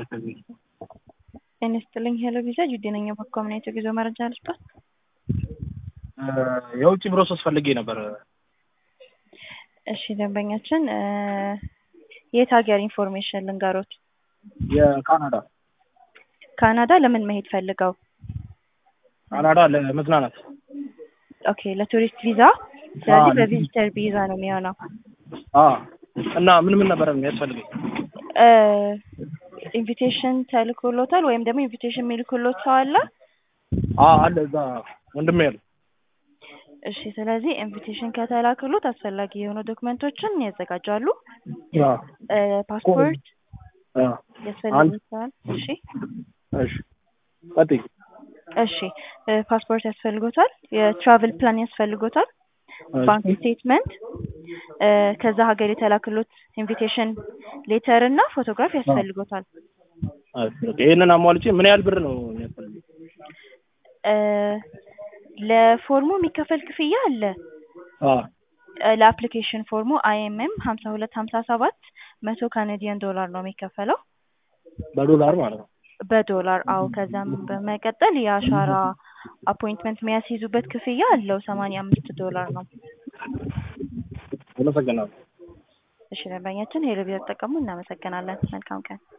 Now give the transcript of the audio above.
ከዚህ ጤና ይስጥልኝ ሄሎ ቪዛ ጁዴ ነኝ። በኮምኔት የጉዞ መረጃ ልስጦት። የውጭ ፕሮሰስ ፈልጌ ነበር። እሺ ደንበኛችን የት ሀገር ኢንፎርሜሽን ልንገሮት? የካናዳ ካናዳ ለምን መሄድ ፈልገው? ካናዳ ለመዝናናት ኦኬ ለቱሪስት ቪዛ። ስለዚህ በቪዚተር ቪዛ ነው የሚሆነው። አ እና ምን ምን ነበር የሚያስፈልገኝ? ኢንቪቴሽን ተልኮሎታል ወይም ደግሞ ኢንቪቴሽን የሚልክሎት ሰው አለ? አ አለ እዛ ወንድሜ ያለ እሺ ስለዚህ ኢንቪቴሽን ከተላክሎት አስፈላጊ የሆኑ ዶክመንቶችን ያዘጋጃሉ። አ ፓስፖርት አ ያስፈልጎታል። እሺ እሺ ቀጥይ። እሺ ፓስፖርት ያስፈልጎታል። የትራቭል ፕላን ያስፈልጎታል። ባንክ ስቴትመንት፣ ከዛ ሀገር የተላክሎት ኢንቪቴሽን ሌተር እና ፎቶግራፍ ያስፈልጎታል። ይሄንን አሟልቼ ምን ያህል ብር ነው የሚያስፈልገው? ለፎርሙ የሚከፈል ክፍያ አለ። አ ለአፕሊኬሽን ፎርሙ አይኤምኤም ሀምሳ ሁለት ሀምሳ ሰባት መቶ ካናዲያን ዶላር ነው የሚከፈለው በዶላር ማለት ነው። በዶላር አው ከዛም በመቀጠል የአሻራ አፖይንትመንት የሚያስይዙበት ክፍያ አለው ሰማንያ አምስት ዶላር ነው። አመሰግናለሁ። እሺ ደንበኛችን ሄሎ ቢራ ተጠቀሙ። እናመሰግናለን። መልካም ቀን።